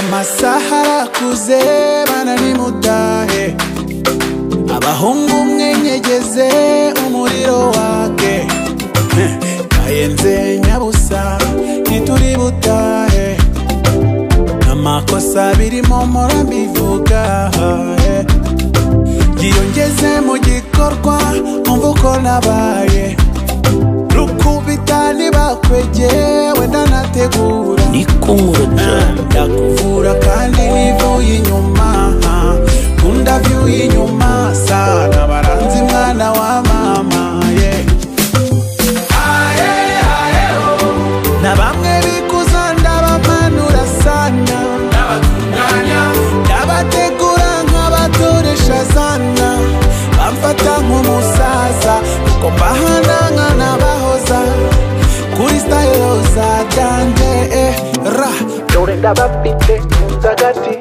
amasaha arakuze bana nimutahe abahungu mwenyegeze umuriro wake Heh, kayenze nyabusa ntituri butahe amakosa birimo mpora mbivuga eh. yiyongeze mu gikorwa umva uko nabaye rukubita nibakwegeye wenda nategura ndakuvura kandi ntivuye inyuma nkunda vyuye inyuma sana baranze mwana wa mama ye na bamwe bikuza ndabamanura sana ndabategura nk'abatoresha sana bamfata nk'umusaza kuko mbahananga n'abahoza kuri sitayiro za danje eh, ra dore ndabafite nyunze agati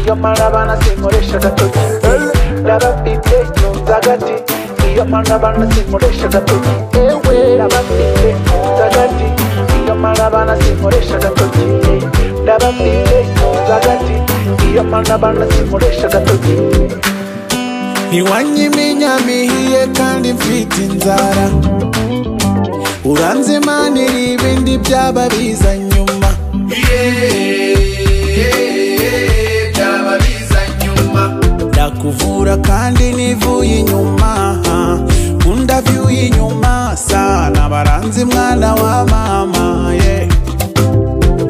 iyo mara abana sinkoresha agatoki ndabafite nyunze agati iyo mara abana sinkoresha agatoki ndabafite nyunze agati iyo mara abana sinkoresha agatoki ndabafite nyunze agati iyo mara abana sinkoresha agatoki ntiwanyimenya mihiye kandi mfite inzara uranze imana iri ibindi byaba biza nyuma ndakuvura kandi n'ivuye inyuma undi avuye inyuma sana baranze mwana wa mama ye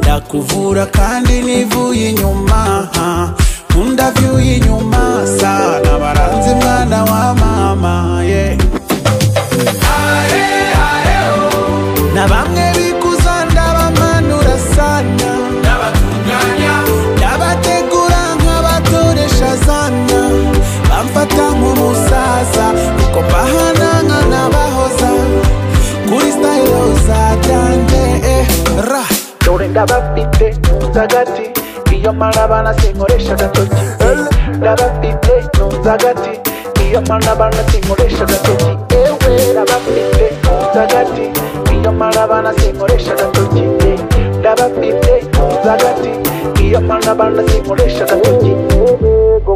ndakuvura kandi n'ivuye inyuma undi avuye inyuma sana baranze mwana wa mama ye na bamwe bikuza ndabamanura sana ndabategura nk'abatoresha sana bamfata nk'umusaza kuko mbahananga n'abahoza kuri sitayiro za danje eh, ra dore ndabafite nyunze agati iyo mara abana sinkoresha agatoki ndabafite nyunze agati iyo mara abana sinkoresha agatoki ewe ndabafite nyunze agati iyo mara abana sinkoresha agatoki eh, ndabafite nyunze agati iyo mara abana sinkoresha agatoki